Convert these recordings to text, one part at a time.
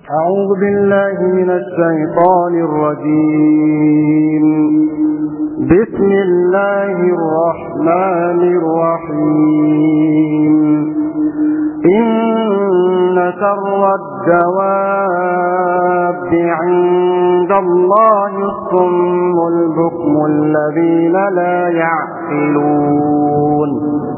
أعوذ بالله من الشيطان الرجيم بسم الله الرحمن الرحيم إن شر الدواب عند الله الصم البكم الذين لا يعقلون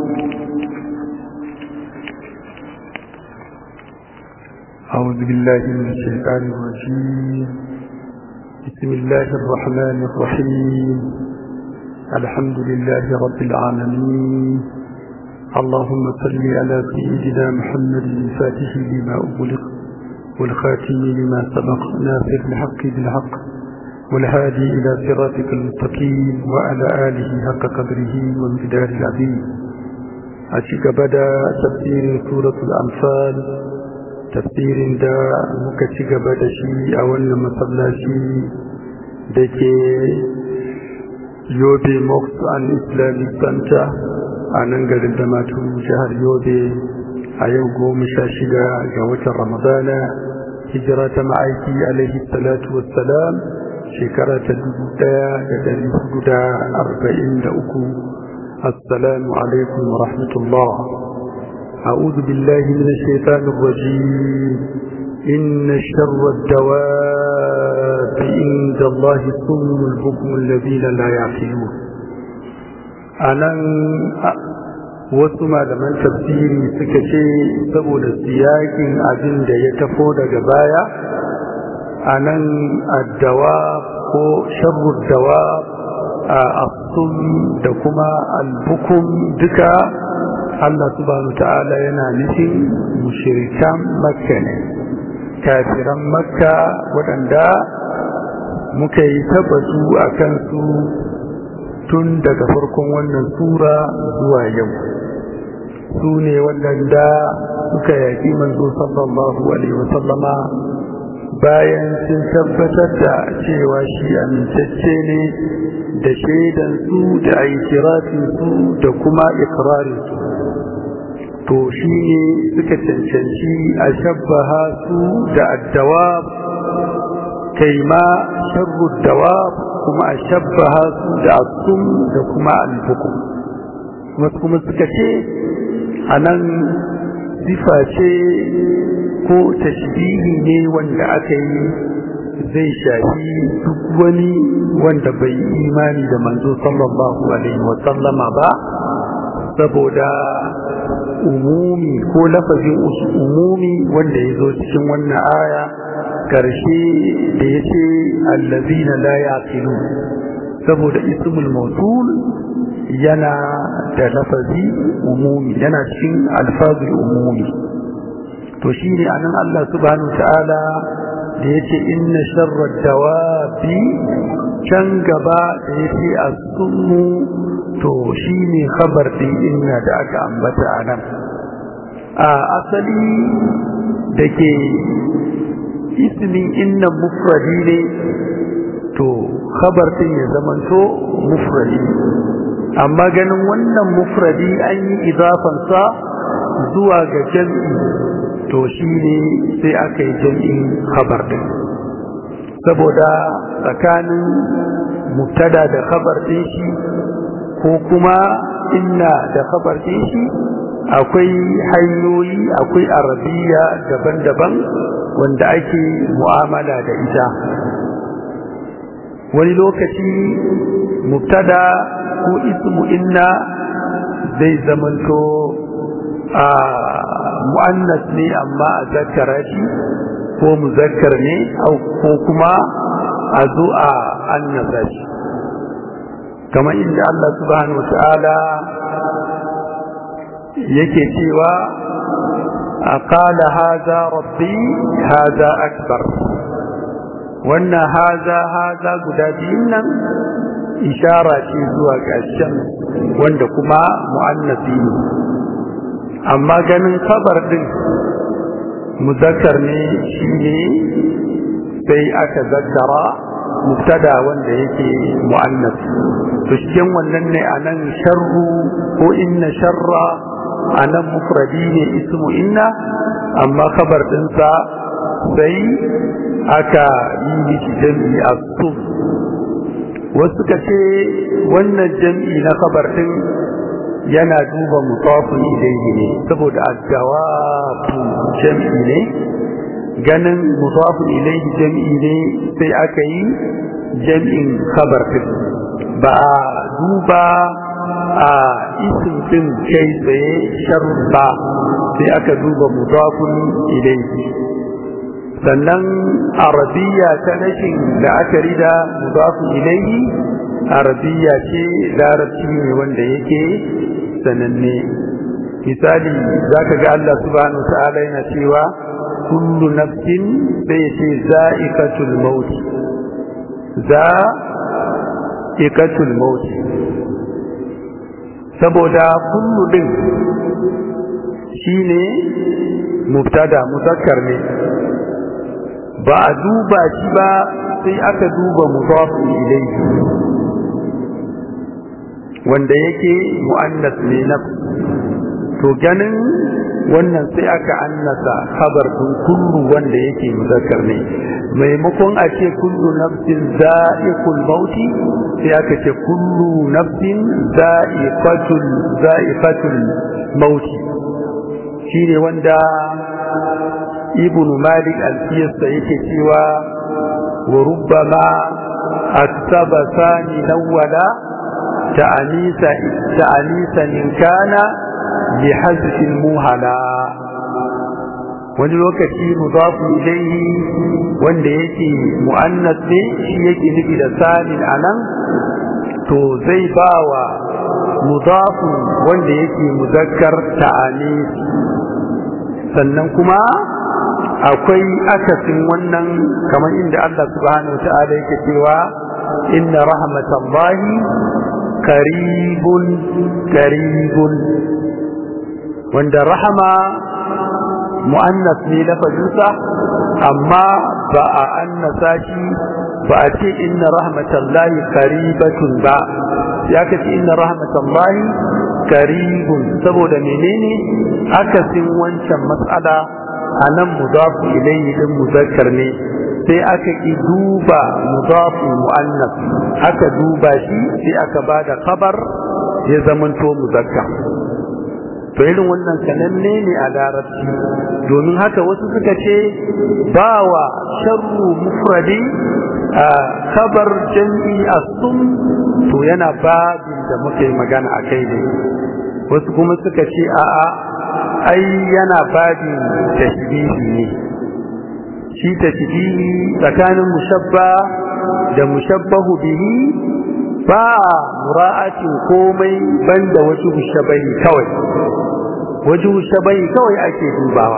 أعوذ بالله من الشيطان الرجيم بسم الله الرحمن الرحيم الحمد لله رب العالمين اللهم صل على سيدنا محمد الفاتح لما أغلق والخاتم لما سبق ناصر الحق بالحق والهادي إلى صراطك المستقيم وعلى آله حق قدره وامتدار العظيم أشك بدا تفسير سورة الأنفال tafsirin da muka ci gaba da shi a wannan masallaci da ke yobe mosque and islamic center a nan garin da matu jihar yobe a yau goma sha shida ga watan ramadana hijira ta ma'aiki alaihi salatu wassalam shekara ta dubu daya da dari hudu da arba'in da uku assalamu alaikum wa rahmatullah أعوذ بالله من الشيطان الرجيم إن شر الدواب عند الله الصم البكم الذين لا يعقلون أنا wasu malaman tafsiri suka ce saboda siyakin abin da ya tafo daga baya a nan addawa ko sharrud dawa a asum da kuma albukum duka Allah subhanahu ta'ala yana nufin mushirikan makka ne kafiran makka waɗanda muka yi tabbatu a kansu tun daga farkon wannan sura zuwa yau su ne waɗanda suka yaƙi manzo sallallahu alaihi wasallama bayan sun tabbatar da cewa shi amintacce ne da shaidansu da aikirafinsu da kuma ikirarinsu to shi ne suka cancanci a shabbaha su da addawa kai ma sharru dawa kuma a shabbaha su da asum da kuma albuku wasu kuma suka ce a nan sifa ce ko tashbihi ne wanda aka yi zai shafi duk wani wanda bai imani da manzo sallallahu alaihi wasallama ba saboda umumi ko lafazin umumi wanda ya zo cikin wannan aya karshe da ya ce allazina la yaqilu saboda ismul mawsul yana da lafazi umumi yana cikin alfazul umumi to shine anan Allah subhanahu ta'ala da yace inna sharrad dawabi can gaba da yace as-summu to shi ne khabar ɗin inna da aka ambata a nan a asali da ke ismin inna mufradi ne to khabar ɗin ya zamanto mufradi amma ganin wannan mufradi an yi izafansa zuwa ga jam'i to shi ne sai aka yi jam'in khabar ɗin saboda tsakanin mubtada da khabar ɗin shi ko kuma inna da khabar din shi akwai hanyoyi akwai arabiya daban-daban wanda ake mu'amala da ita wani lokaci mubtada ko ismu inna zai zamanto a mu'annas ne amma a zakkara shi ko muzakkar ne ko kuma a zo a annasa shi kamar inda Allah subhanahu wa ta'ala yake cewa aqala hadha rabbi hadha akbar wannan haza haza guda biyun nan ishara ce zuwa ga shan wanda kuma mu'annasi ne amma ganin kabar din muzakkar ne shine sai aka zakkara mubtada wanda yake mu'annas to cikin wannan ne anan sharru ko inna sharra anan mufradi ne ismu inna amma kabar dinsa sai aka yi miki jam'i a sum wasu ka ce wannan jam'i na kabar din yana duba mutafin ilaihi ne saboda addawabu jam'i ne ganin mutafin ilaihi jam'i ne sai aka yi jam'in kabar din ba a duba a isin din kai tsaye sharba sai aka duba mutafin ilaihi sannan arabiya ta rashin da aka rida mudafu ilaihi arabiya ce larabci ne wanda yake sananne misali zaka ga Allah subhanahu ta'ala yana cewa kullu nafsin sai ce za'iqatul maut za'iqatul maut saboda kullu din shine mubtada muzakkar ne ba a duba shi ba sai aka duba mudafin ilayhi wanda yake mu'annas ne na to ganin wannan sai aka annasa khabar din kullu wanda yake muzakkar ne maimakon a ce kullu nafsin za'iqul mauti sai aka ce kullu nafsin za'iqatul za'iqatul mauti shine wanda ibn malik alfiyarsa yake cewa wa rubbama aktaba sani nawwala ta'anisa ta'anisa in kana bi hazfin muhala wani lokaci mudafu ilayhi wanda yake mu'annas ne shi yake nufi da sanin anan to zai bawa mudafu wanda yake muzakkar ta'anis sannan kuma akwai akasin wannan kamar inda Allah subhanahu wata'ala yake cewa inna rahmatallahi qaribun qaribun wanda rahama mu'annas ne lafazinsa amma ba a annasa shi ba a ce inna rahmatallahi qaribatun ba ya ka ce inna rahmatallahi qaribun saboda menene akasin wancan matsala a nan mudafu ilayhi din muzakkar ne sai aka ki duba mudafu muannas aka duba shi sai aka bada khabar ya zamanto muzakkar to irin wannan sananne ne a larabci domin haka wasu suka ce bawa sharru mufradi a khabar jam'i asum to yana babin da muke magana a kai ne wasu kuma suka ce a'a ai yana babin tashbihi ne shi tashbihi tsakanin mushabba da mushabbahu bihi ba mura'atin komai banda wasu shabai kawai wajen shabai kawai ake dubawa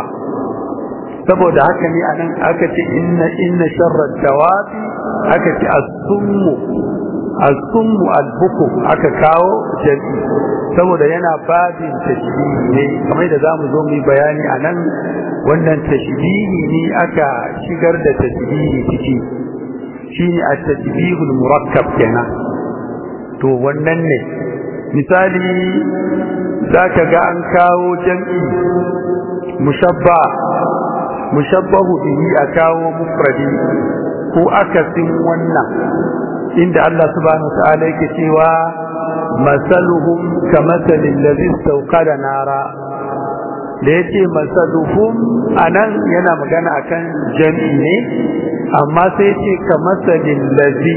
saboda haka ne anan aka ce inna inna sharra dawabi aka ce as-summu as-summu al-bukum aka kawo jami'i saboda yana babin tashbihi ne kamar da zamu zo mu bayani anan wannan tashbihi ne aka shigar da tashbihi ciki shine at-tashbihul murakkab kenan to wannan ne misali zaka ga an kawo jam'i mushabba mushabbahu bihi a kawo mufradi ko akasin wannan inda Allah subhanahu wa ta'ala yake cewa masaluhum kamathalil ladhi istawqada nara da yace masaluhum anan yana magana akan jami'i ne amma sai yace kamathalil ladhi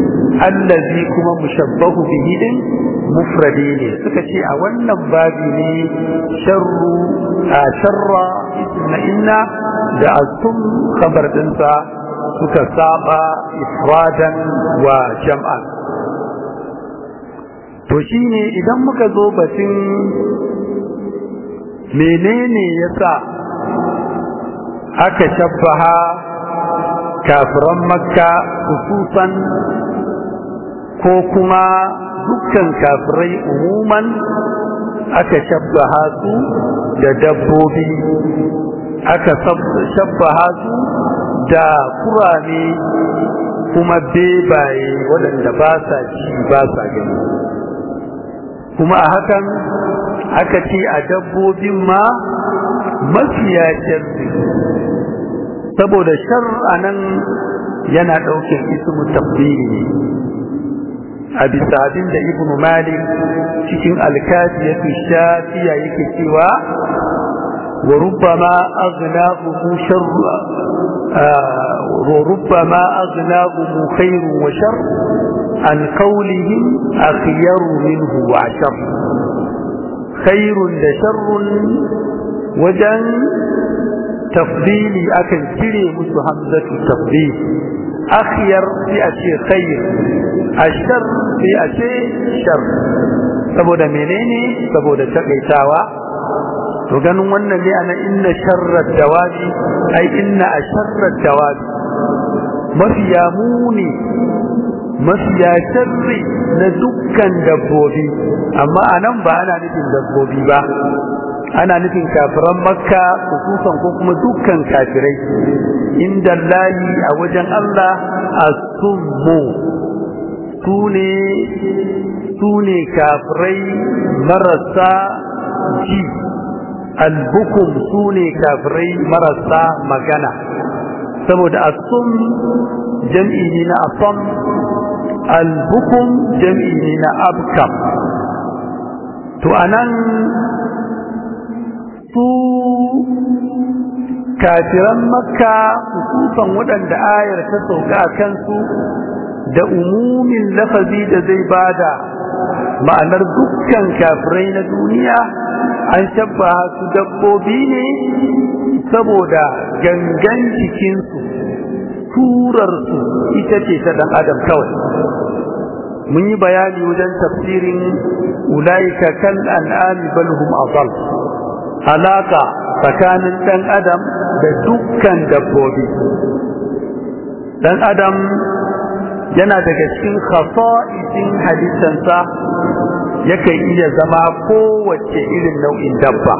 allazi kuma mushabbahu bihi din mufradi ne suka ce a wannan babi ne sharru a sharra isna inna da asum khabar dinsa suka saba ifradan wa jam'an to shine idan muka zo batun menene yasa aka shabbaha kafiran makka hususan ko kuma dukkan kafirai umuman aka shabbaha su da dabbobi aka shabbaha su da kurame kuma bebaye waɗanda ba sa ci ba sa gani kuma a hakan aka ce a dabbobin ma mafiya sharri saboda shar anan yana ɗaukin ismu tafdili ne a bisa abin da ibnu malik cikin alkafiyatu shafiya yake cewa wa rubbama aghnaqu sharr wa rubbama aghnaqu khairu wa shar an qawlihim akhyaru minhu wa shar khairun da sharrun wajen tafdili akan cire musu hamzatu tafdil akhyar sai a ce khair ashar sai a ce shar saboda menene saboda takaitawa to ganin wannan ne ana inna sharrat dawabi ai inna asharrat dawabi mafiya muni mafiya sharri na dukkan dabbobi amma anan ba ana nufin dabbobi ba ana nufin kafiran makka hususan ko kuma dukkan kafirai inda lahi a wajen Allah asummu sune sune kafirai marasa ji albukum sune kafirai marasa magana saboda asum jam'i ne na asam albukum jam'i ne na abkam to anan su kafiran makka hususan waɗanda ayar ta sauka a kansu da umumin lafazi da zai bada ma'anar dukkan kafirai na duniya an shabba su dabbobi ne saboda gangan jikinsu turarsu ita ce ta ɗan adam kawai mun yi bayani wajen tafsirin ulaika kal an'ami bal hum adall alaka tsakanin ɗan adam da dukkan dabbobi ɗan adam yana daga cikin khasa'isin halittansa yakan iya zama kowace irin nau'in dabba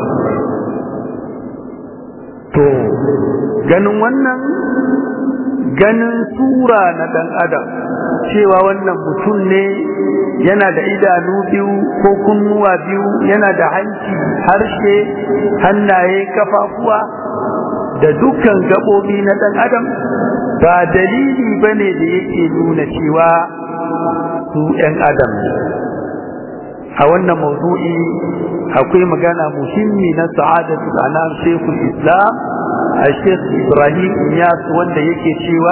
to ganin wannan ganin sura na ɗan adam cewa wannan mutum ne yana da idanu biyu ko kunnuwa biyu yana da hanci harshe hannaye kafafuwa da dukkan gaɓoɓi na ɗan adam ba dalili ba ne da yake nuna cewa su ‘yan adam ne a wannan mawdu'i akwai magana muhimmi na sa'adatu anam shekul islam a shek ibrahim iyas wanda yake cewa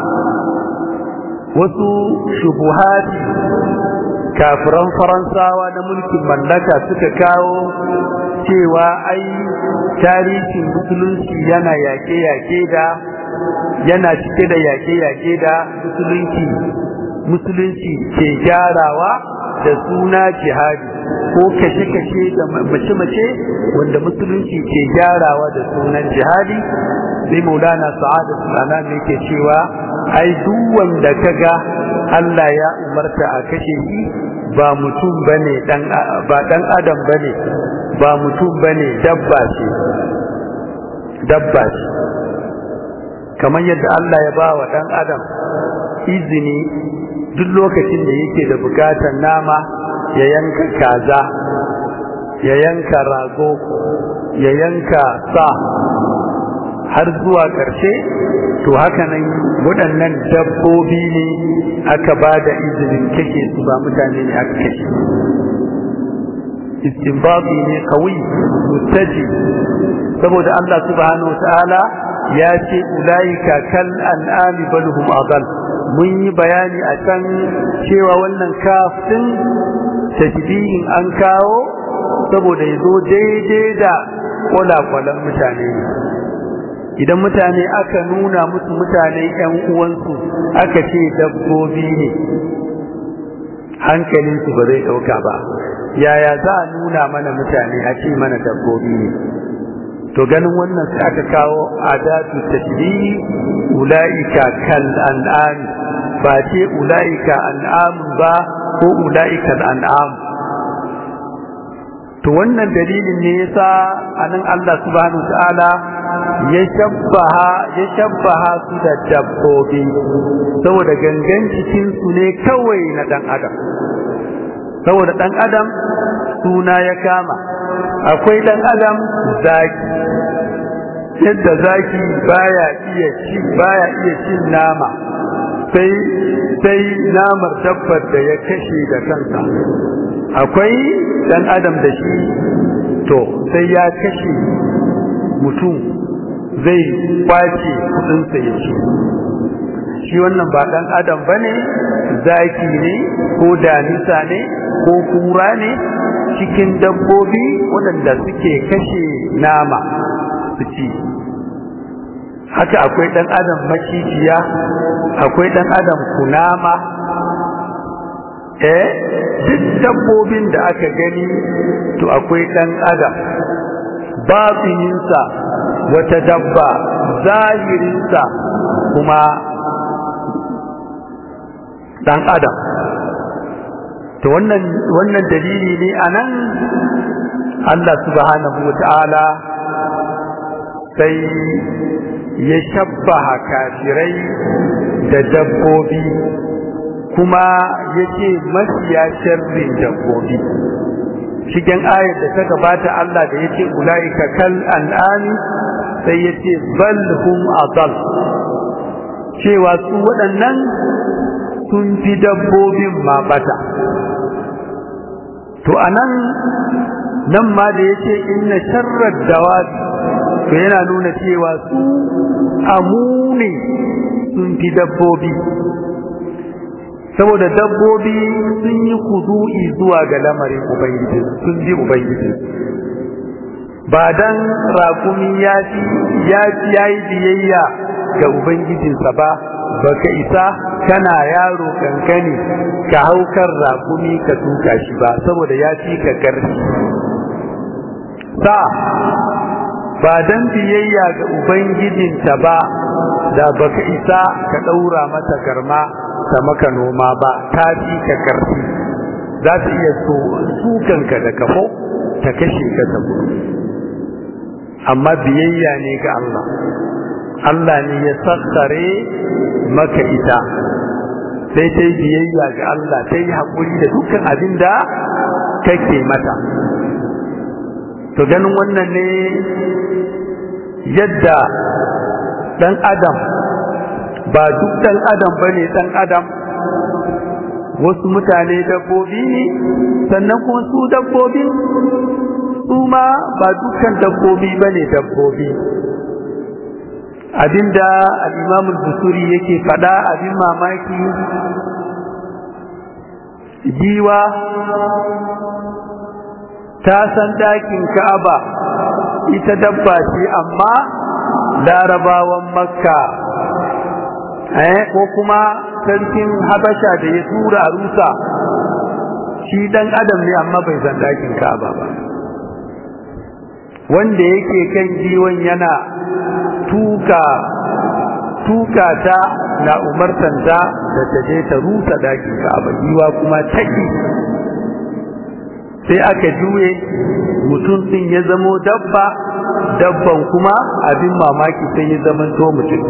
wasu shubuhati kafiran faransawa na mulkin mallaka suka kawo cewa ai tarihin musulunci yana yaƙe-yaƙe da yana cike da yaƙe-yaƙe da musulunci musulunci ke gyarawa da suna jihadi ko kashe-kashe da mace-mace wanda musulunci ke gyarawa da sunan jihadi sai maulana sa'ada sunana ne ke cewa ai duk wanda kaga Allah ya umarta a kashe shi ba mutum bane dan ba dan adam bane ba mutum bane dabba ce dabba ce kamar yadda Allah ya ba wa dan adam izini duk lokacin da yake da bukatar nama ya yanka kaza ya yanka rago ya yanka sa har zuwa ƙarshe to haka nan waɗannan dabbobi ne aka ba da izinin kashe su ba mutane ne aka kashe istinbabi ne kawai mutaji saboda Allah subhanahu ta'ala ya ce ulaika kal an'ami bal hum adall mun yi bayani a can cewa wannan kafin tasbihin an kawo saboda ya zo daidai da kwalakwalan mutane ne idan mutane aka nuna musu mutane ‘yan uwansu aka ce dabbobi ne hankalinsu ba zai ɗauka ba yaya za a nuna mana mutane a ce mana dabbobi ne to ganin wannan sai aka kawo adatu tashbihi ulaika kal an'am ba ce ulaika an'am ba ko ulaika an'am to wannan dalilin ne yasa anan Allah subhanahu ta'ala ya shabbaha ya shabbaha su da dabbobi saboda gangan cikin su ne kawai na dan adam saboda dan adam suna ya kama akwai dan adam zaki yadda zaki baya iya ci baya iya cin nama sai sai namar dabbar da ya kashe da kansa akwai dan adam da shi to sai ya kashe mutum zai kwace kudinsa ya ci shi wannan ba dan adam bane zaki ne ko damisa ne ko kura ne cikin dabbobi waɗanda suke kashe nama su ci haka akwai dan adam macijiya akwai dan adam kunama eh duk dabbobin da aka gani to akwai dan adam batsininsa wata dabba zahirinsa kuma dan adam to wannan wannan dalili ne anan Allah subhanahu wataala sai ya shabbaha kafirai da dabbobi kuma yace mafiya sharrin dabbobi cikin ayar da ta gabata Allah da yace ulaika kal an'ami sai yace bal hum adall cewa su waɗannan sun fi dabbobin ma bata to anan nan ma da yace inna sharrad dawab to yana nuna cewa su amune sun fi dabbobi saboda dabbobi sun yi kudu'i zuwa ga lamarin ubangiji sun bi ubangiji ba dan rakumi ya ci ya yi biyayya ga ubangijinsa ba baka isa kana yaro kankani ka haukar rakumi ka tuka shi ba saboda ya fi ka karfi sa ba dan biyayya ga ubangijinta ba da baka isa ka daura mata garma ta maka noma ba ta fi ka karfi za ta iya so sukanka da kafo ta kashe ka ta amma biyayya ne ga Allah Allah ne ya sassare maka ita sai ta yi biyayya ga Allah ta yi haƙuri da dukkan abin da kake mata to ganin wannan ne yadda ɗan adam ba duk ɗan adam ba ne ɗan adam wasu mutane dabbobi ne sannan kuma su dabbobi su ma ba dukkan dabbobi ba ne dabbobi abinda al'imamul busuri yake fada abin mamaki giwa ta san dakin ka'aba ita dabba ce amma larabawan makka eh ko kuma sarkin habasha da ya tura rusa shi dan adam ne amma bai san dakin ka'aba ba wanda yake kan giwon yana tuka tuka ta na umartanta da ta je ta rusa dakin ka'aba giwa kuma taki sai aka juye mutum din ya zamo dabba dabban kuma abin mamaki sai ya zama to mutum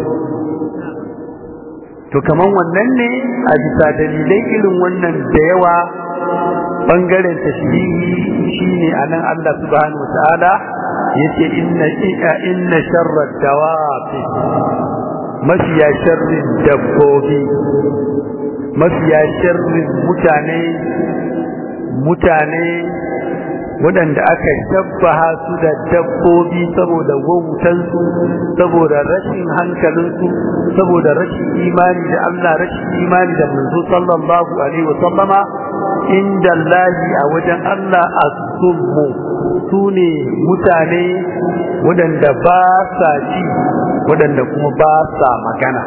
to kaman wannan ne a bisa dalilai irin wannan da yawa bangaren tashbihi shine anan Allah subhanahu wataala yace inna inna sharra dawabi mafiya sharrin dabbobi mafiya sharrin mutane mutane waɗanda aka shabbaha su da dabbobi saboda wautansu saboda rashin hankalinsu saboda rashin imani da Allah rashin imani da manzo sallallahu alaihi wa sallama inda lahi a wajen Allah asummu su ne mutane waɗanda ba sa ji waɗanda kuma ba sa magana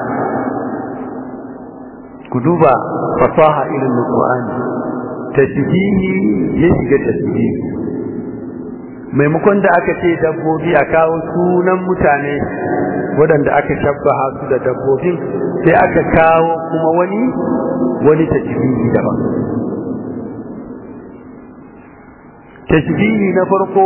ku duba fasaha irin na Qur'ani tasbihi ya shiga tasbihi maimakon da aka ce dabbobi a kawo sunan mutane waɗanda aka shabbaha su da dabbobin sai aka kawo kuma wani wani tasbihi daban tasbihi na farko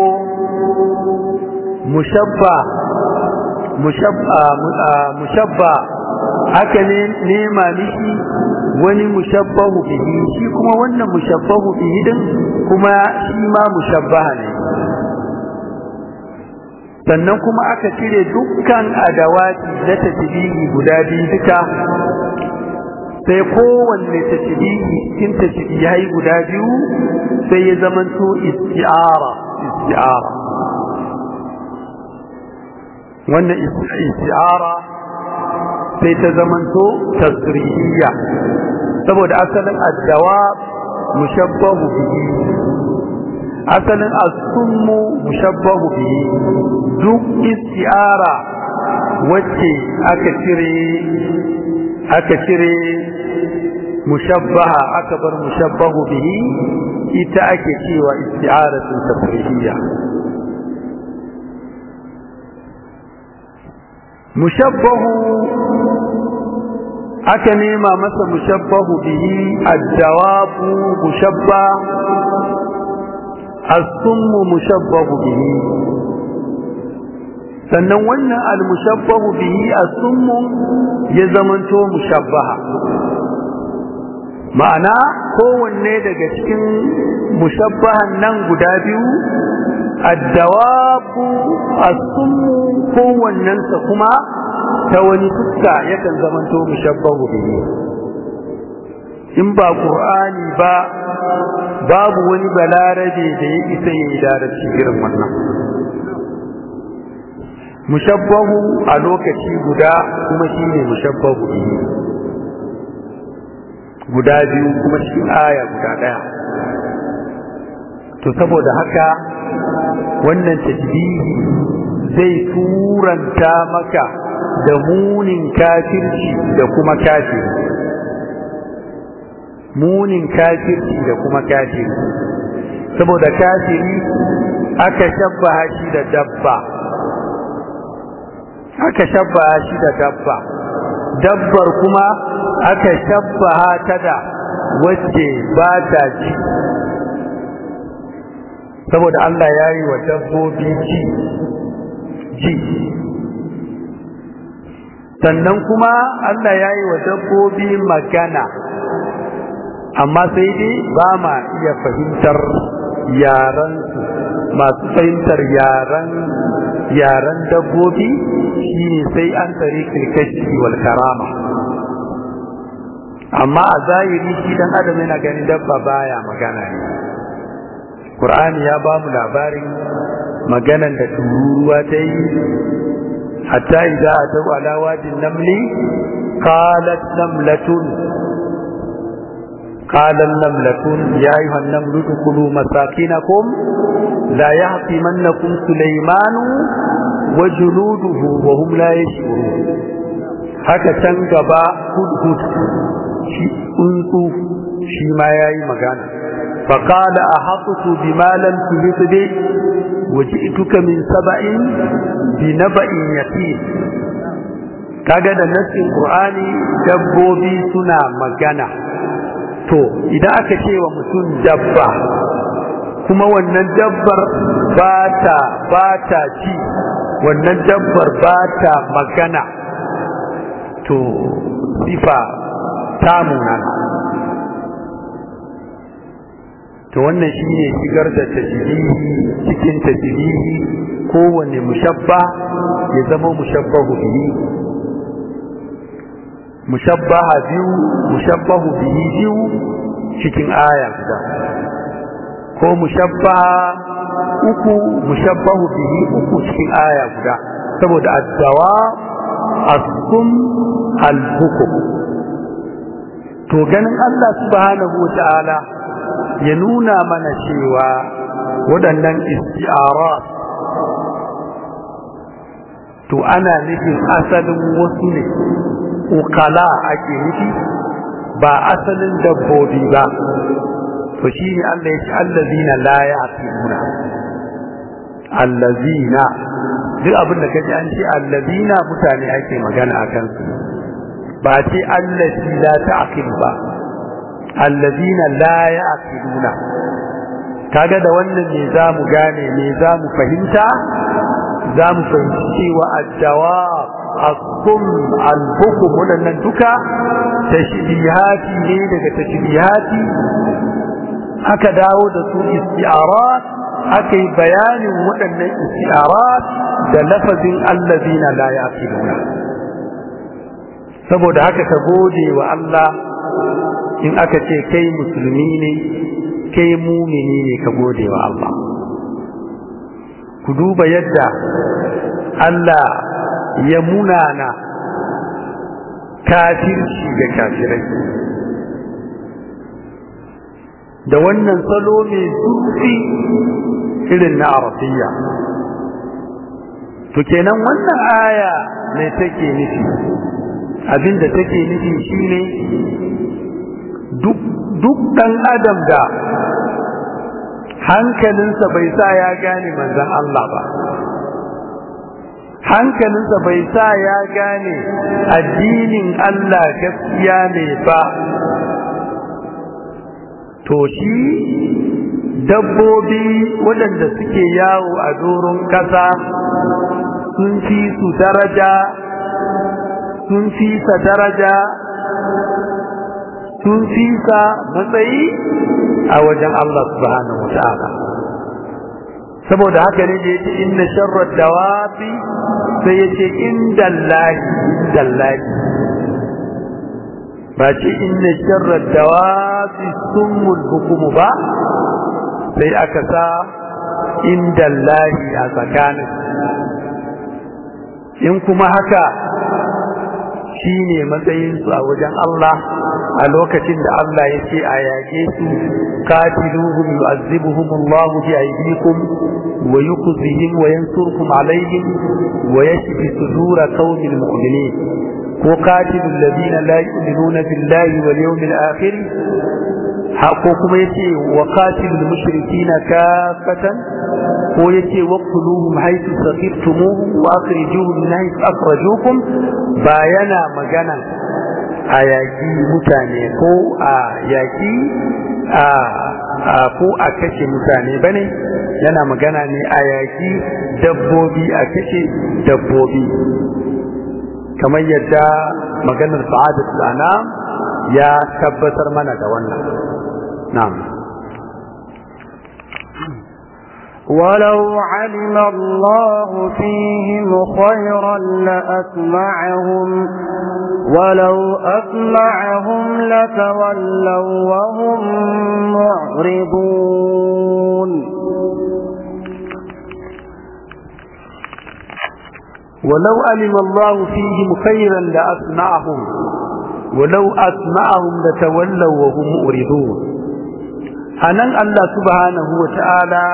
mushabba mushabba mushabba haka ne nema mishi wani mushabbahu bihi shi kuma wannan mushabbahu bihi din kuma shi ma mushabbaha ne sannan kuma aka cire dukkan adawati na tasbihi guda biyu duka sai kowanne tasbihi cikin tasbihai guda biyu sai ya zamanto isti'ara isti'ara wannan isti'ara sai ta zamanto tasrihiyya saboda asalin addawa mushabbahu bihi asalin as-summu mushabbahu bihi duk isti'ara wacce aka cire aka cire mushabbaha aka bar mushabbahu bihi ita ake cewa isti'aratun tafrihiyya mushabbahu aka nema masa mushabbahu bihi ad-dawabu mushabba as-summu mushabbahu bihi sannan wannan al-mushabbahu bihi as-summu ya zamanto mushabbaha ma'ana kowanne daga cikin mushabbahan nan guda biyu addawabu as-summu kowannensa kuma ta wani fuska yakan zamanto mushabbahu bihi in ba qur'ani ba babu wani balarabe da ya isa ya yi larabci irin wannan mushabbahu a lokaci guda kuma shine mushabbahu bihi guda biyu kuma cikin aya guda daya to saboda haka wannan tasbihi zai turanta maka da munin kafirci da kuma kafiri munin kafirci da kuma kafiri saboda kafiri aka shabbaha shi da dabba aka shabbaha shi da dabba dabbar kuma aka shabbaha ta da wacce ba ta ci saboda Allah ya yi wa dabbobi ji ji sannan kuma Allah ya yi wa dabbobi magana amma sai dai ba ma iya fahimtar yaran masu fahimtar yaran yaran dabbobi shine sai an tare kirkashi wal karama amma a zahiri shi dan adam yana ganin dabba baya magana ne Qur'ani ya ba mu labarin maganan da tururuwa ta yi hatta idza ataw ala wadin namli qalat namlatun قال النملة يا أيها النمل ادخلوا مساكنكم لا يحطمنكم سليمان وجنوده وهم لا يشعرون haka can gaba hudhud shi tsuntsu shi ma ya yi magana faƙala a haƙutu bi malam tuhit bi waje ituka min saba'in bi na ba'in yaƙi kaga da nassin ƙur'ani dabbobi suna magana to idan aka ce wa mutum dabba kuma wannan dabbar ba ta ba ta ci wannan dabbar ba ta magana to sifa ta munana to wannan shine shigar da tajbihi cikin tajbihi kowanne mushabba ya zama mushabbahu bihi mushabbaha biyu mushabbahu bihi biyu cikin aya guda ko mushabbaha uku mushabbahu bihi uku cikin aya guda saboda addawa asum al-hukum to ganin Allah subhanahu wa ta'ala ya nuna mana cewa waɗannan isti'arat to ana nufin asalin wasu ne ukala ake nufi ba asalin dabbobi ba to shi ne Allah ya ce allazina la ya'qiluna allazina duk abin da kaji an ce allazina mutane ake magana akan su ba ce allazi la ta'qil ba allazina la ya'qiluna kaga da wannan ne zamu gane ne zamu fahimta zamu fahimci cewa ad-jawab as-sum al-bukum wadannan duka tashbihati ne daga tashbihati aka dawo da su isti'arat aka yi bayanin waɗannan istiarat da lafazin allazina la yaqiluna saboda haka ka gode wa Allah in aka ce kai musulmi ne kai mumini ne ka gode wa Allah ku duba yadda Allah ya munana kafirci da kafirai da wannan salo mai zurfi irin na arabiya to kenan wannan aya mai take nufi abinda take nufi shine duk duk dan adam da hankalinsa bai sa ya gane manzon Allah ba hankalinsa bai sa ya gane addinin Allah gaskiya ne ba to shi dabbobi waɗanda suke yawo a doron ƙasa sun fi su daraja sun fi sa daraja sun fi sa matsayi a wajen Allah subhanahu wa ta'ala saboda haka ne da yace inna sharrad dawabi sai yace indallahi indallahi ba ce inna sharrad dawabi summul hukum ba sai aka sa indallahi a tsakanin in kuma haka shine matsayinsu a wajen Allah a lokacin da Allah ya ce a yage su qatiluhum yu'azzibuhum Allah bi aydikum wa yukhzihim wa yansurkum alaihim wa yashfi sudura qaumin mu'minin ko qatilul ladina la yu'minuna billahi wal yawmil akhir ko kuma yace wa qatilul mushrikina kafatan ko yace waqtuluhum haythu saqibtumuhum wa akhrijuhum min haythu akhrajukum bayana magana a yaƙi mutane ko a yaƙi a ko a kashe mutane bane yana magana ne a yaƙi dabbobi a kashe dabbobi kamar yadda maganar sa'adat ana ya tabbatar mana da wannan na'am ولو علم الله فيهم خيرا لأسمعهم ولو أسمعهم لتولوا وهم معرضون ولو علم الله فيهم خيرا لأسمعهم ولو أسمعهم لتولوا وهم معرضون anan Allah subhanahu wa ta'ala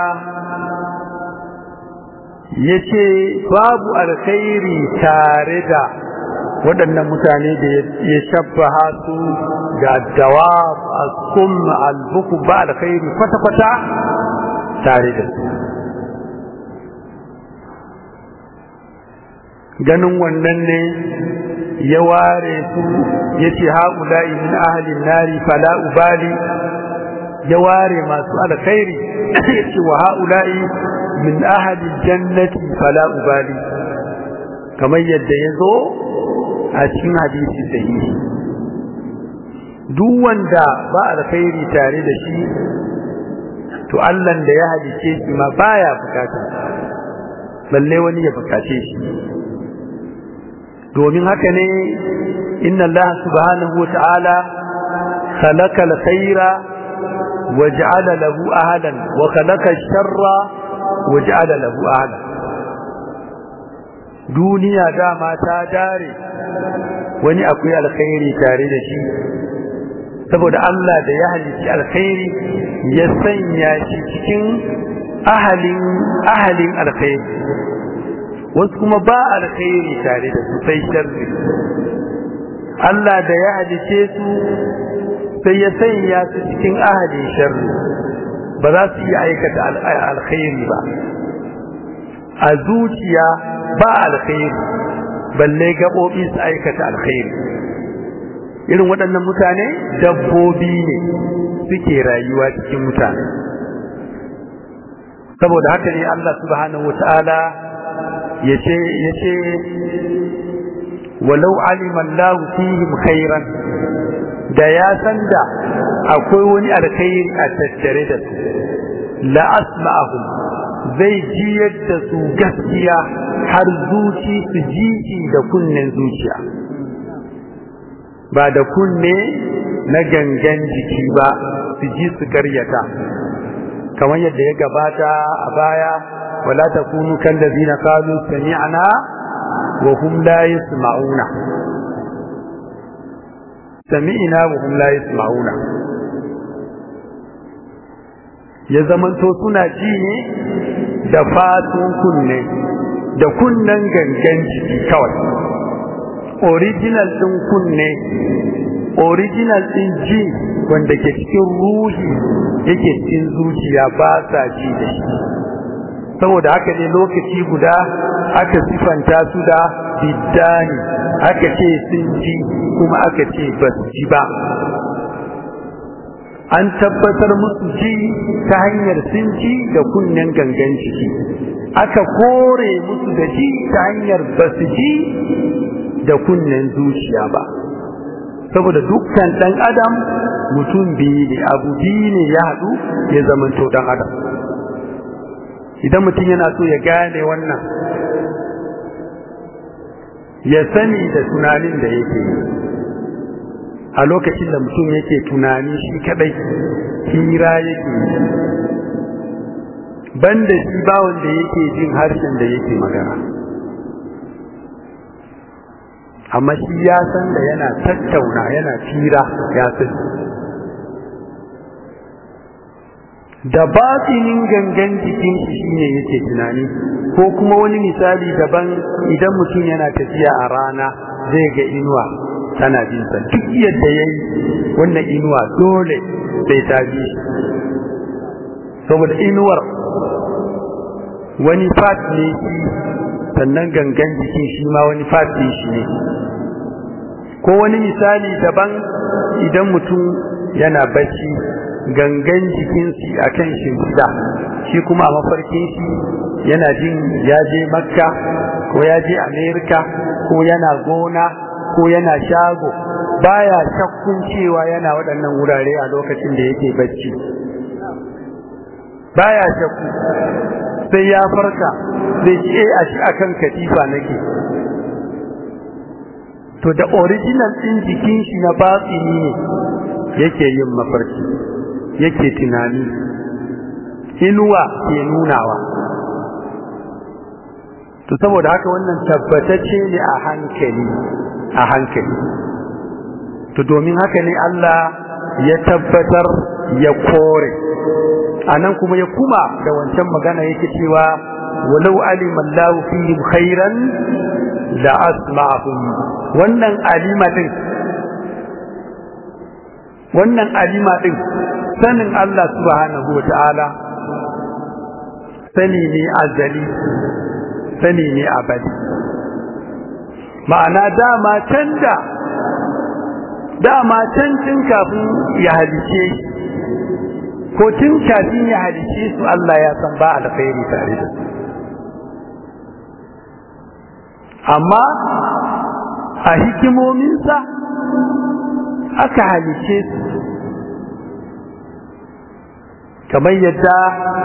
ya ce babu alkhairi tare da waɗannan mutane da ya shabbaha su ga dawa al-kum al-buku ba alkhairi kwata-kwata tare da su ganin wannan ne ya ware su ya ce haƙula'i min ahalin nari fala ubali ya ware masu alkhairi ya ce wa haƙula'i min ahalin jannati fala ubali kamar yadda ya zo a cikin hadisi sahihi duk wanda ba alkhairi tare da shi to Allah da ya halice shi ma baya bukata balle wani ya bukace shi domin haka ne inna Allah subhanahu wa ta'ala khalaqa al-khaira wa ja'ala lahu ahlan wa khalaqa ash-sharra wa ja'ala lahu ahlan duniya dama ta dare wani akwai alkhairi tare da shi saboda Allah da ya halici alkhairi ya sanya shi cikin ahalin ahalin alkhairi wasu kuma ba alkhairi tare da su sai sharri Allah da ya halice su sai ya sanya su cikin ahalin sharri ba za su iya aikata alkhairi ba a zuciya ba alkhairi balle gaɓoɓi su aikata alkhairi irin waɗannan mutane dabbobi ne suke rayuwa cikin mutane saboda haka ne Allah subhanahu wata'ala ya ce walau aliman lahu fihim khairan da ya san da akwai wani alkhairi a tattare da su la asma'ahum zai jiyar da su gaskiya har zuci su ji da kunnen zuciya ba da kunne na gangan jiki ba su ji su karyata kamar yadda ya gabata a baya wala takunu kallazina qalu sami'na wa hum la yasma'una sami'na wa hum la yasma'una ya zamanto suna ji ne da fatun kunne da kunnen gangan jiki kawai original din kunne original din ji wanda ke cikin ruhi yake cikin zuciya ba sa ji da shi saboda haka ne lokaci guda aka sifanta su da biddani aka ce sun ji kuma aka ce ba su ji ba an tabbatar musu ji ta hanyar sun ji da kunnen gangan ciki aka kore musu da ji ta hanyar ba su ji da kunnen zuciya ba saboda dukkan ɗan adam mutum biyu ne abu biyu ne ya haɗu ya zamanto ɗan adam idan mutum yana so ya gane wannan ya sani da tunanin da yake yi a lokacin da mutum yake tunani shi kadai hira yake yi banda shi ba wanda yake jin harshen da yake magana amma shi ya san da yana tattauna yana fira ya sani da batinin gangan jikin shi shine yake tunani ko kuma wani misali daban idan mutum yana tafiya a rana zai ga inuwa tana bin sa duk yadda yayi wannan inuwa dole sai ta bi saboda inuwar wani fat ne shi sannan gangan jikin shi ma wani fat ne shi ne ko wani misali daban idan mutum yana bacci gangan jikinsi a kan shimfiɗa shi kuma a mafarkin shi yana jin ya je makka ko ya je amerika ko yana gona ko yana shago baya shakkun cewa yana waɗannan wurare a lokacin da yake bacci baya shakku sai ya farka zai ce a shi akan katifa nake to da original ɗin jikin shi na batsini ne yake yin mafarki yake tunani inuwa ke nunawa to saboda haka wannan tabbatacce ne a hankali a hankali to domin haka ne Allah ya tabbatar ya kore anan kuma ya kuma da wancan magana yake cewa walau alima Allahu fihim khairan la asma'ahum wannan alima din wannan alima din sanin Allah subhanahu wata'ala sani ne azali sani ne abadi ma'ana dama can da dama can tun kafin ya halice ko tun kafin ya halice su Allah ya san ba alkhairi tare da su amma a hikimominsa aka halice su kamar yadda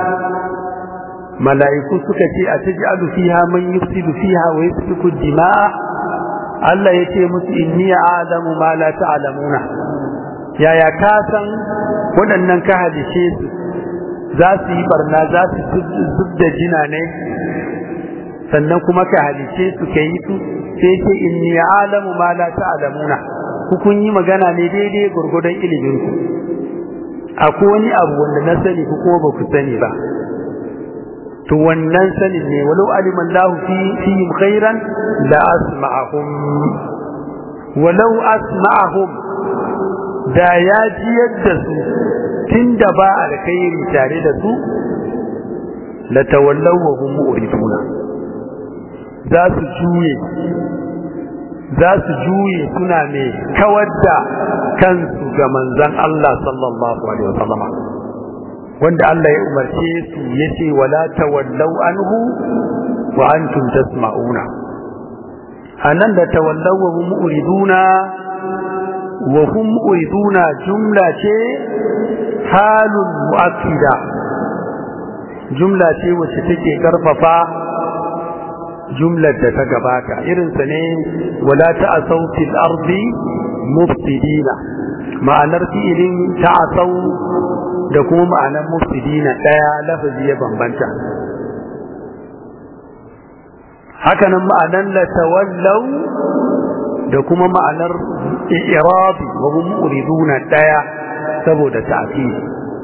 mala'iku suka ce a taj'alu fiha man yufsidu fiha wa yasfiku dima'a Allah ya ce musu inni a'lamu ma la ta'lamuna yaya ka san waɗannan ka halice su za su yi barna za su zub da jina ne sannan kuma ka halice su ka yi su sai ce inni a'lamu ma la ta'lamuna ku kun yi magana ne daidai gurgudan ilimin ku akwai wani abu wanda na sani ku kuma ba ku sani ba to wannan sanin ne walau alima Allah fi fihim khairan la asma'ahum walau asma'ahum da ya ji yadda su tunda ba alkhairi tare da su la tawallaw wa hum mu'riduna za su juye za su juye suna mai kawar da kansu ga manzon Allah sallallahu alaihi wasallam wanda Allah ya umarce su yace wala tawallaw anhu wa antum tasma'una anan da tawallaw wa hum mu'riduna wa hum mu'riduna jumla ce halun mu'akkida jumla ce wacce take karfafa jumlar da ta gabata irinsa ne wala ta'asau fil ardi mufsidina ma'anar fi'ilin ta'asau da kuma ma'anar mufsidina daya lafazi ya bambanta hakanan ma'anar la tawallaw da kuma ma'anar i'rabi wa hum muriduna daya saboda ta'kid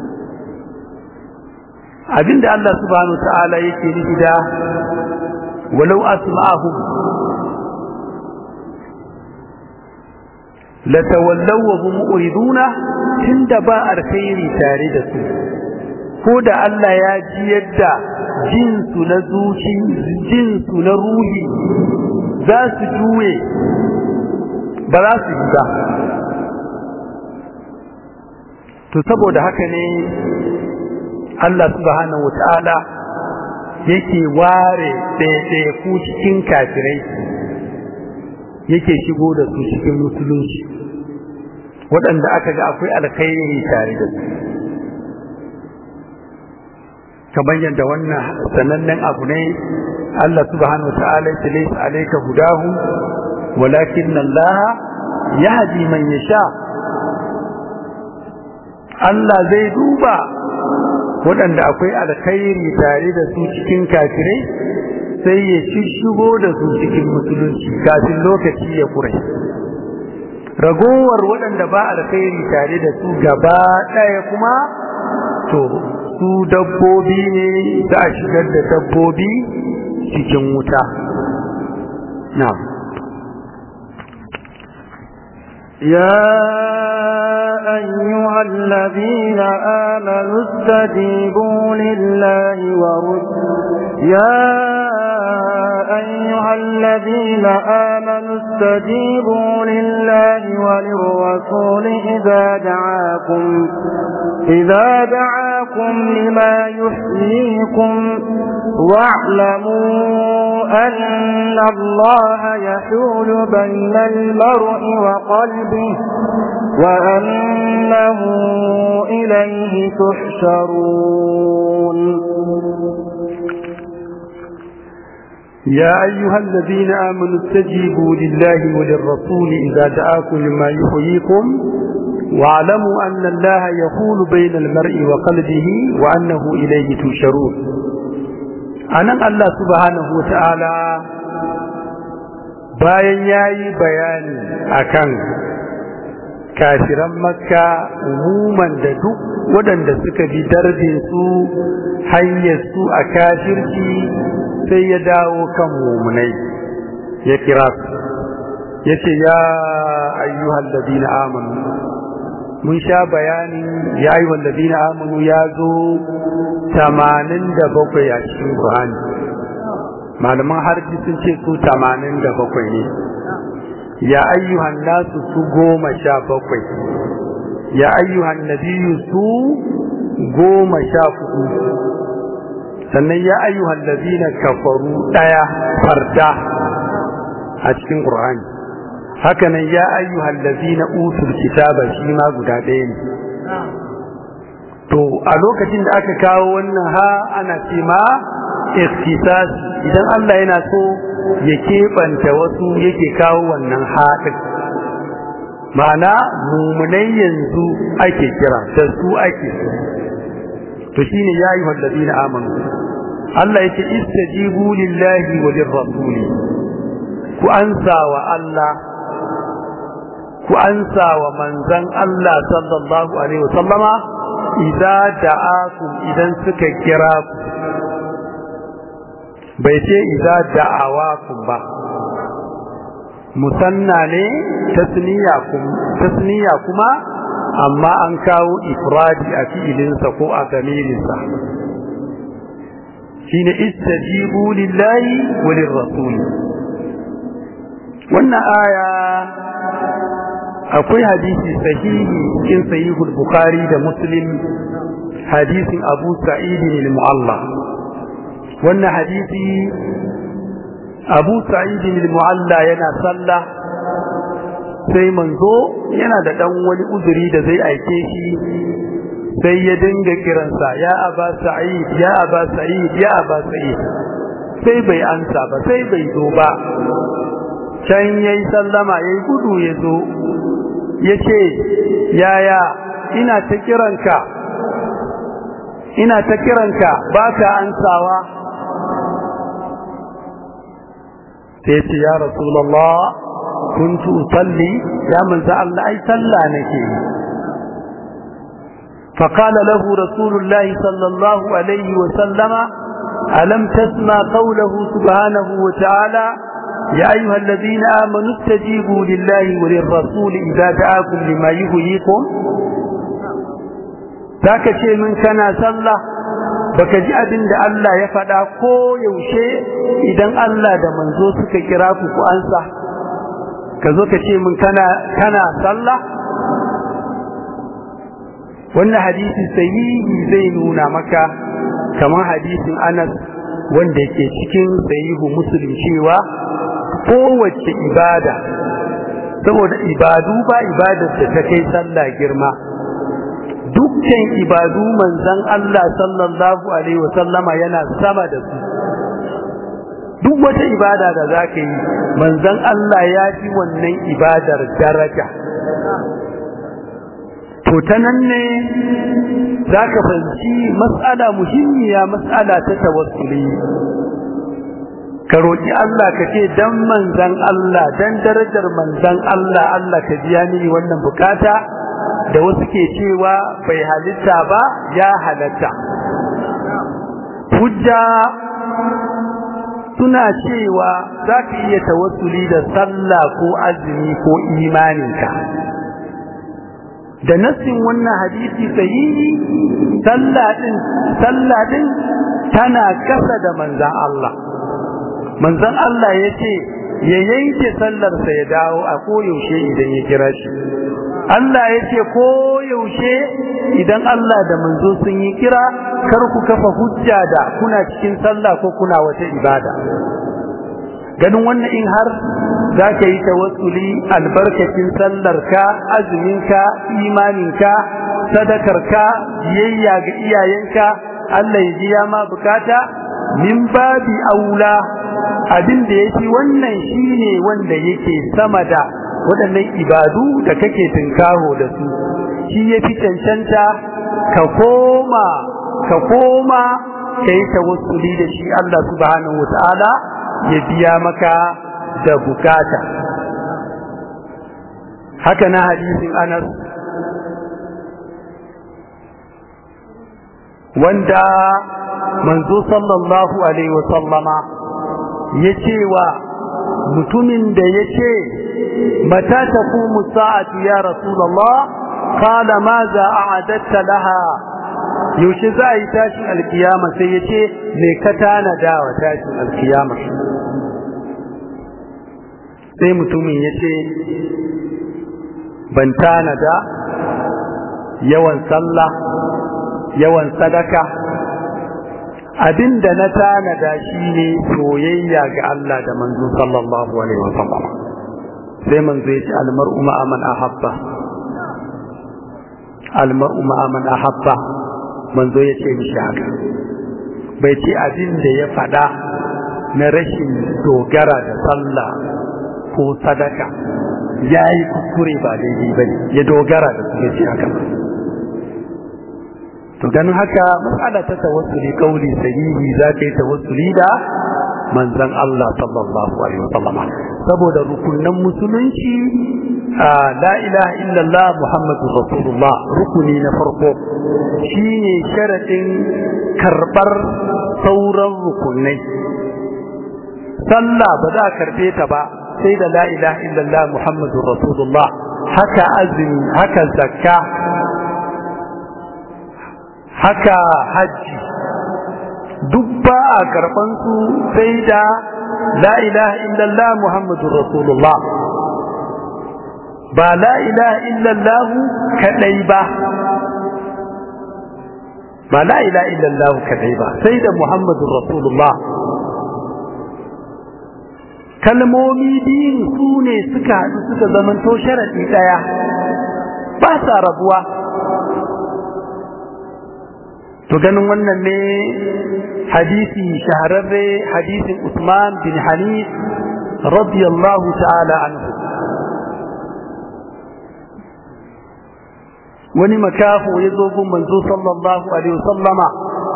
abinda Allah subhanahu ta'ala yake nufi da walau asma'ahum la tawallaw wa hum muriduna tunda ba alkhairi tare da su ko da Allah ya ji yadda jinsu na zuci jinsu na ruhi za su juye ba za su yi ba to saboda haka ne Allah subhanahu wata'ala yake ware ɗaiɗaiku cikin kafirai yake shigo da su cikin musulunci waɗanda aka ga akwai alkhairi tare da su kamar yadda wannan sanannen abu ne Allah subhanahu wata'ala ya laysa alayka hudahu walakin Allah yahdi man yasha Allah zai duba waɗanda akwai alkhairi tare da su cikin kafirai sai ya shishigo da su cikin musulunci kafin lokaci ya kure ragowar waɗanda ba alkhairi tare da su gaba ɗaya kuma to su dabbobi ne za a shigar da dabbobi cikin wuta na'am يا أيها الذين آمنوا استجيبوا لله ورسله يا أيها الذين آمنوا استجيبوا لله وللرسول إذا دعاكم إذا دعاكم لما يحييكم واعلموا أن الله يحول بين المرء وقلبه وأنه إليه تحشرون يا أيها الذين آمنوا استجيبوا لله وللرسول إذا دعاكم لما يحييكم واعلموا أن الله يحول بين المرء وقلبه وأنه إليه تشرون أنا الله سبحانه وتعالى bayan ya yi bayani akan kafiran makka umuman da duk waɗanda suka bi darbin su hanyar su a kafirci sai ya dawo kan mumunai ya kira su ya ce ya ayyuhal ladina amanu mun sha bayanin ya ayyuhal ladina amanu ya zo tamanin da bakwai a cikin Qur'ani malaman harji sun ce su tamanin da bakwai ne ya ayyuhan nasu su goma sha bakwai ya ayyuhan nabiyu su goma sha hudu sannan ya ayyuhan ladina kafaru daya farda a cikin Qur'ani haka nan ya ayyuhan ladina utul kitaba shi ma guda ɗaya ne to a lokacin da aka kawo wannan ha ana ce ma ikhtisas idan Allah yana so ya keɓanta wasu yake kawo wannan haɗin ma'ana mumunai yanzu ake kira da su ake to shine ya yi wallazi na amanu Allah ya ce istajibu lillahi wa lirrasuli ku ansa wa Allah ku ansa wa manzan Allah sallallahu alaihi wasallama idza da'akum idan suka kira ku bai ce idza da'awakum ba musanna ne tasniya tasniya kuma amma an kawo ifradi a fi'ilinsa ko a damirinsa shine istajibu lillahi wa lirrasul wannan aya akwai hadisi sahihi cikin sahihul bukhari da muslim hadisin abu sa'id al-mu'alla wannan hadisi abu sa'id al-mu'alla yana sallah sai manzo yana da dan wani uzuri da zai aike shi sai ya dinga kiransa ya aba sa'id ya aba sa'id ya aba sa'id sai bai ansa ba sai bai zo ba can yayi sallama yayi gudu ya zo ya ce yaya ina ta kiranka ina ta kiranka ba ka ansawa sai ce ya rasulallah kuntu usalli ya manzo Allah ai sallah nake yi فقال له رسول الله صلى الله عليه وسلم ألم تسمع قوله سبحانه وتعالى يا أيها الذين آمنوا استجيبوا لله وللرسول إذا دعاكم لما يهيكم ذاك شيء من كان صلى baka ji abin da Allah ya faɗa ko yaushe idan Allah da manzo suka kira ku ku ansa ka zo ka ce min kana kana sallah wannan hadisi sahihi zai nuna maka kamar hadisin Anas wanda yake cikin sahihu Muslim cewa kowace ibada saboda ibadu ba ibadar da ta kai sallah girma dukkan ibadu manzon Allah sallallahu alaihi wasallama yana sama da su duk wata ibada da za ka yi manzon Allah ya fi wannan ibadar daraja to ta nan ne za ka fahimci mas'ala muhimmiya mas'ala ta tawassuli ka roƙi Allah ka ce dan manzan Allah dan darajar manzan Allah Allah ka biya mini wannan bukata da wasu ke cewa bai halitta ba ya halatta hujja suna cewa za ka iya tawassuli da sallah ko azumi ko imaninka da nassin wannan hadisi sahihi sallah din sallah din tana kasa da manzan Allah manzon Allah ya ce ya yanke sallarsa ya dawo a koyaushe idan ya kira shi Allah ya ce koyaushe idan Allah da manzo sun yi kira kar ku kafa hujja da kuna cikin sallah ko kuna wata ibada ganin wannan in har za ka yi tawassuli albarkacin sallarka azuminka imaninka sadakarka biyayya ga iyayenka Allah ya ji ya ma bukata min babi aula abin da yake wannan shine wanda yake sama da waɗannan ibadu da kake tinkaho da su shi yafi cancanta ka koma ka koma kai tawassuli da shi Allah subhanahu wataala ya biya maka da bukata haka na hadisin Anas wanda manzo sallallahu alaihi wasallama ya ce wa mutumin da ya ce mata ta kumu sa'atu ya rasulallah kala ma za a adatta laha yaushe za a yi tashin alkiyama sai ya ce me ka tanada wa tashin alkiyama sai mutumin ya ce ban tanada yawan sallah yawan sadaka abin da na tanada shi ne soyayya ga Allah da manzo sallallahu alaihi wasallam sai manzo ya ce almar'u ma'a man ahabba almar'u ma'a man ahabba manzo ya ce mishi haka bai ce abin da ya faɗa na rashin dogara da sallah ko sadaka ya yi kuskure ba daidai ba ne ya dogara da su ya ce haka ba to ganin haka matsala ta tawassuli kauli sahihi za ka yi tawassuli da manzon Allah sallallahu alaihi wasallam saboda rukunan musulunci la ilaha illallah muhammadu rasulullah rukuni na farko shine sharadin karbar sauran rukunai sallah ba za a karbe ta ba sai da la ilaha illallah muhammadu rasulullah haka azumi haka zakka haka hajji duk ba a karɓan su sai da la ilaha illallah muhammadu rasulullah ba la ilaha illallah kadai ba ba la ilaha illallah kadai ba sai da muhammadu rasulullah kalmomi biyun su ne suka haɗu suka zamanto sharaɗi ɗaya ba sa rabuwa to ganin wannan ne hadisi shahararre hadisin Usman bin Hanif radiyallahu ta'ala anhu wani makafu ya zo gun manzo sallallahu alaihi wasallama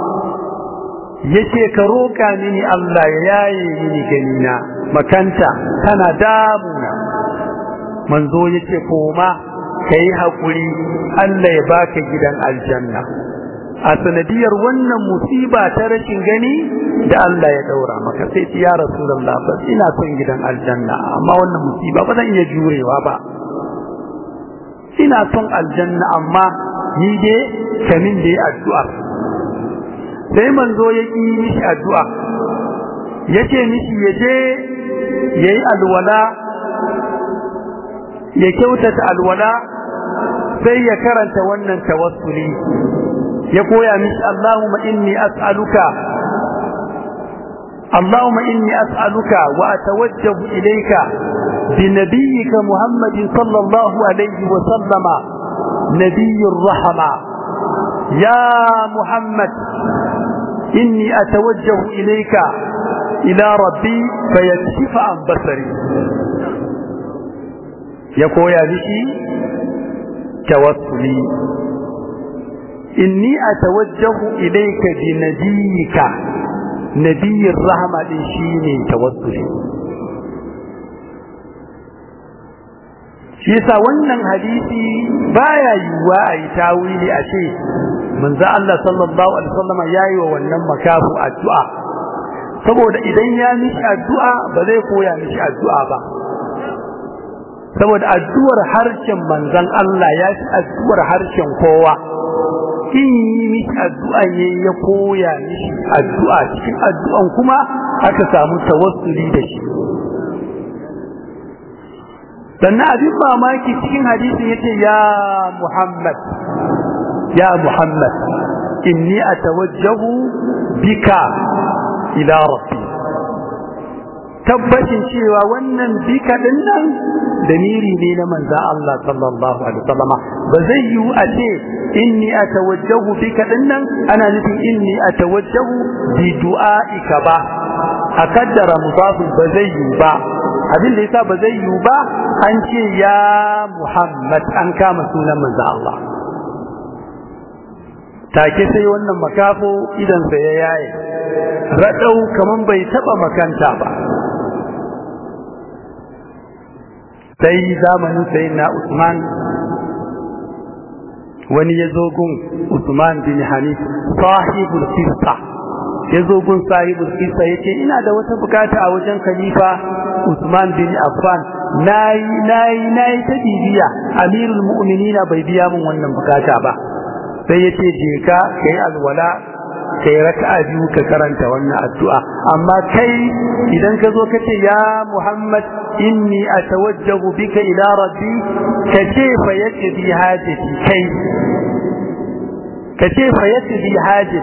yace ka roka mini Allah ya yaye mini ganina makanta tana damuna manzo yace koma kai hakuri Allah ya baka gidan aljanna a sanadiyar wannan musiba ta rashin gani da Allah ya daura maka sai ce ya rasulullah ba ina son gidan aljanna amma wannan musiba ba zan iya jurewa ba ina son aljanna amma ni dai kamin da ya addu'a sai manzo ya yi mishi addu'a yace mishi ya je yayi alwala ya kyautata alwala sai ya karanta wannan tawassuli ya koya mishi Allahumma inni as'aluka Allahumma inni as'aluka wa atawajjahu ilayka بنبيك محمد صلى الله عليه وسلم نبي الرحمة يا محمد إني أتوجه إليك إلى ربي فيكشف عن بصري يقول يا بشي توسلي إني أتوجه إليك بنبيك نبي الرحمة شيني توسلي shi yasa wannan hadisi baya yiwuwa a yi tawili a ce manzo Allah sallallahu alaihi wasallam yayi wa wannan makafu addu'a saboda idan ya mishi addu'a ba zai koya mishi addu'a ba saboda addu'ar harshen manzon Allah ya fi addu'ar harshen kowa in yi mishi addu'a ne ya koya mishi addu'a cikin addu'an kuma aka samu tawassuli da shi sannan abin mamaki cikin hadisin yace ya Muhammad ya Muhammad inni atawajjahu bika ila rabbi tabbacin cewa wannan bika din nan damiri ne na manzon Allah sallallahu alaihi wasallam ba zai yi a ce inni atawajjahu bika din nan ana nufin inni atawajjahu bi du'aika ba a kaddara mudafin ba zai yi ba abin da yasa ba zai yi ba an ce ya Muhammad an kama sunan manzo Allah take sai wannan makafo idan sa ya yaye radau kaman bai taba makanta ba sai zamanin sayyidina Usman wani ya zo gun Usman bin Hanif sahibul qissa ya zo gun sahibul qissa yace ina da wata bukata a wajen khalifa Usman bin Affan nayi nayi nayi ta bibiya Amirul Mu'minina bai biya min wannan bukata ba sai yace je ka kai alwala kai raka'a biyu ka karanta wannan addu'a amma kai idan ka zo kace ya Muhammad inni atawajjahu bika ila rabbi kace fa yakdi hajati kai kace fa yakdi hajati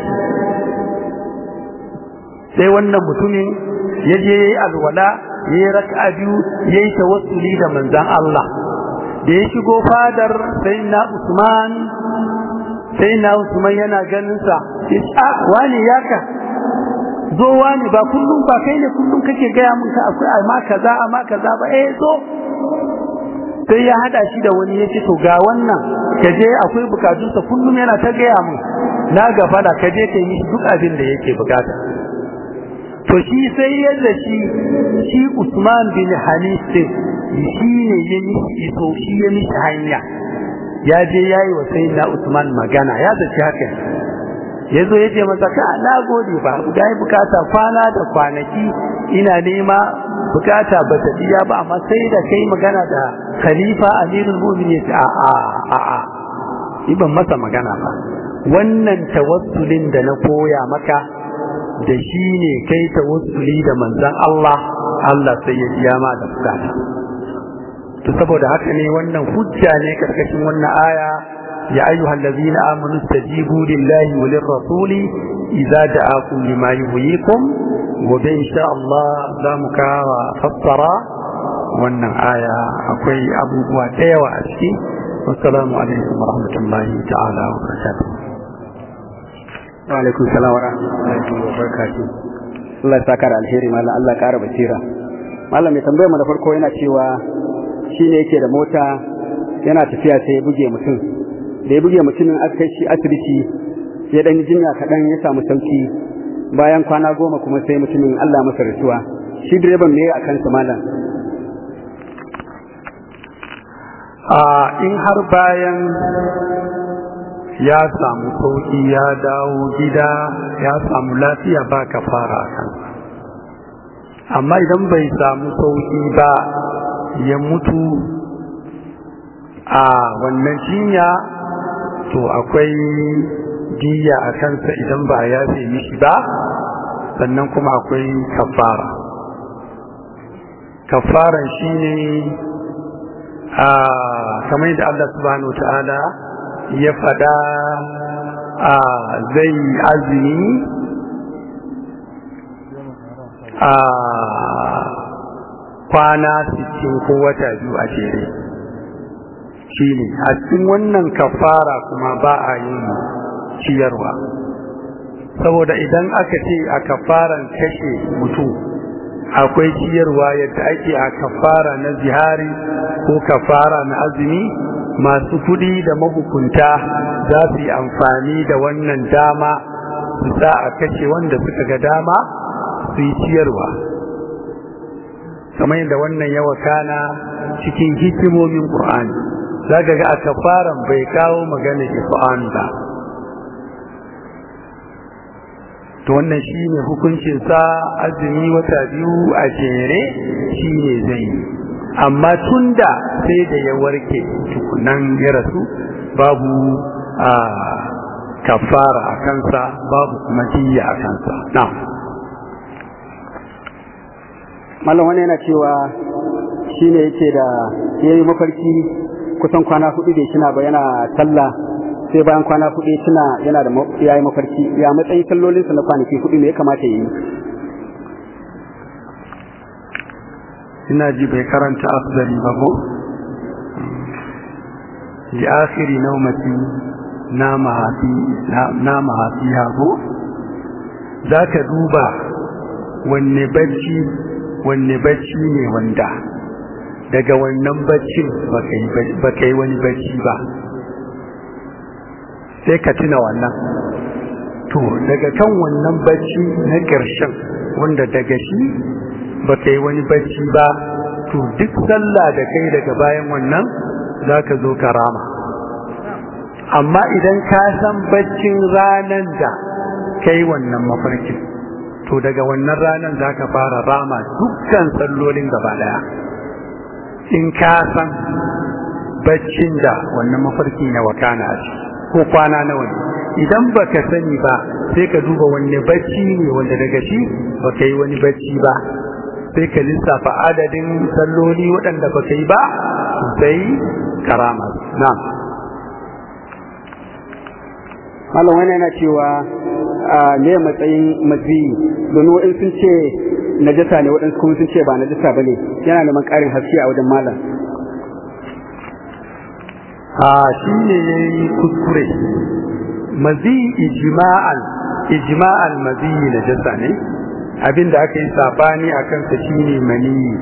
sai wannan mutumin ya je yayi alwala yayi raka'a biyu yayi tawassuli da manzon Allah da ya shigo fadar sayyidina Usman sayyidina Usman yana ganin sa a wani yaka zo wani ba kullum ba kai ne kullum kake gaya mun ka akwai amma kaza amma kaza ba eh zo sai ya hada shi da wani yace to ga wannan kaje akwai bukatunsa kullum yana ta gaya mun na gaba da kaje kai mishi duk abin da yake bukata to shi sai yadda shi shi Usman bin Hanif shi ne ya mishi iso shi ya mishi hanya ya je yayi wa sayyidina Usman magana ya zaci haka yazo yace masa ka na gode ba ga bukata kwana da kwanaki ina nema bukata ba ta biya ba amma sai da kai magana da khalifa amirul mu'minin a a a a iban masa magana ba wannan tawassulin da na koya maka da shi ne kai tawassuli da manzon Allah Allah sai ya biya ma da bukata to saboda haka ne wannan hujja ne karkashin wannan aya ya ayyuhal ladzina amanu stajibu lillahi wa lirrasuli idza da'akum lima yuhyikum gobe insha Allah za mu kawo fassara wannan aya akwai abubuwa da yawa a ciki wassalamu alaikum wa rahmatullahi ta'ala wa barakatuh wa alaikum salam wa rahmatullahi wa barakatuh Allah ya saka da alheri mallam Allah ya kara basira mallam mai tambayar mu da farko yana cewa shine yake da mota yana tafiya sai ya buge mutum da ya buge mutumin aka kai shi asibiti ya dan jinya kaɗan ya samu sauki bayan kwana goma kuma sai mutumin Allah masa rasuwa shi direban me a kansa malam a in har bayan ya samu sauki ya dawo gida ya samu lafiya ba ka fara a kansa amma idan bai samu sauki ba ya mutu a wannan jinya to akwai diya a kansa idan ba ya mishi ba sannan kuma akwai kafara kafaran shine a kamar yadda Allah subhanahu ta'ala ya fada a zai azumi a kwana 60 ko wata biyu a jere shine a cikin wannan kafara kuma ba a yin ciyarwa saboda idan aka ce a kafaran kashe mutum akwai ciyarwa yadda ake a kafara na zihari ko kafara na azumi masu kudi da mahukunta za su yi amfani da wannan dama su sa a kashe wanda suka ga dama su yi ciyarwa kamar yadda wannan yawa kana cikin hikimomin ƙur'ani za ka ga a kafaran bai kawo magana ifa'an ba to wannan shi ne hukuncinsa azumi wata biyu a jere shi ne zai yi amma tun da sai da ya warke tukunan ya rasu babu a kafara a kansa babu kuma jiya a kansa na malam wani yana cewa shi ne yake da ya yi mafarki kusan kwana hudu da shi na ba yana sallah sai bayan kwana hudu tuna yana da ya yi mafarki ya matsayin sallolinsa na kwanaki hudu ne ya kamata ya yi ina ji bai karanta afdali ba ko li akhiri nawmati nama hafi nama hafi ko zaka duba wanne bacci wanne bacci ne wanda daga wannan baccin baka yi wani bacci ba sai ka tuna wannan to daga kan wannan bacci na ƙarshen wanda daga shi ba ka yi wani bacci ba to duk sallah da kai daga bayan wannan za ka zo ka rama amma idan ka san baccin ranar da ka yi wannan mafarkin to daga wannan ranar za ka fara rama dukkan sallolin gaba daya in ka san baccin da wannan mafarki na wakana a ciki ko kwana nawa ne idan baka sani ba sai ka duba wanne bacci ne wanda daga shi baka yi wani bacci ba sai ka lissafa adadin salloli waɗanda baka yi ba sai karama na'am malam wani yana cewa a me matsayin maziyi domin waɗansu sun ce najasa ne waɗansu kuma sun ce ba najasa ba ne yana neman ƙarin haske a wajen malam a shi ne ya yi kuskure mazi ijima'an ijima'an mazi na jasa ne abinda aka yi sabani a kansa shi ne maniyi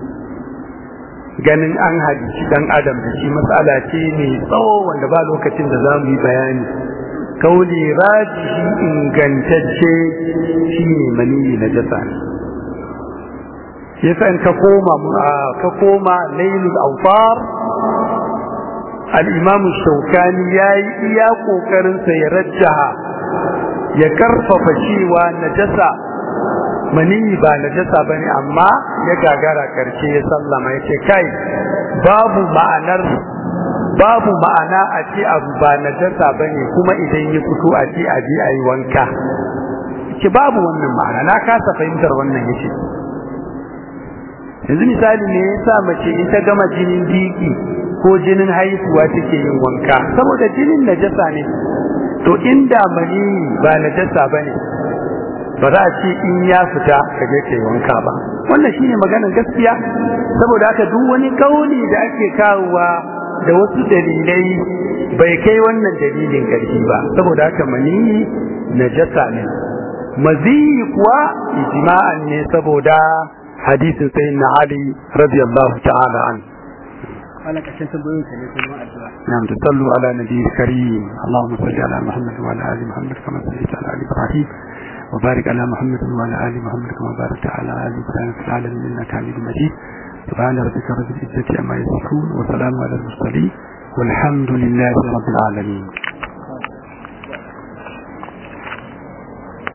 ganin an hadishi dan adam da shi matsala ce mai tsawo wanda ba lokacin da za mu yi bayani kauli rajihi ingantacce shi ne maniyi na jasa ne yasa in ka koma ka koma lailul awfar al'imamu shaukani ya yi iya ƙoƙarinsa ya rajjaha ya karfafa cewa najasa maniyi ba najasa ba ne amma ya gagara karshe ya sallama ya ce kai babu ma'anar babu ma'ana a ce abu ba najasa ba ne kuma idan ya fito a ce a je a yi wanka ce babu wannan ma'ana na kasa fahimtar wannan ya ce yanzu misali ne ya sa mace in ta gama jinin biki ko jinin haihuwa take yin wanka saboda jinin najasa ne to inda mani ba najasa bane ba za a ce in ya fita ka je kai wanka ba wannan shine maganar gaskiya saboda haka duk wani kauli da ake kawowa da wasu dalilai bai kai wannan dalilin ƙarfi ba saboda haka mani najasa ne maziyi kuwa ijma'an ne saboda hadisin sayyidina Ali radiyallahu ta'ala an wala kashin tambayoyin ka ne kuma addu'a نعم تصلوا على نبي الكريم اللهم صل على محمد وعلى ال محمد كما صليت على ال ابراهيم وبارك على محمد وعلى ال محمد كما باركت على ال ابراهيم في العالمين انك حميد مجيد سبحان ربك رب العزه عما يصفون وسلام على المرسلين والحمد لله رب العالمين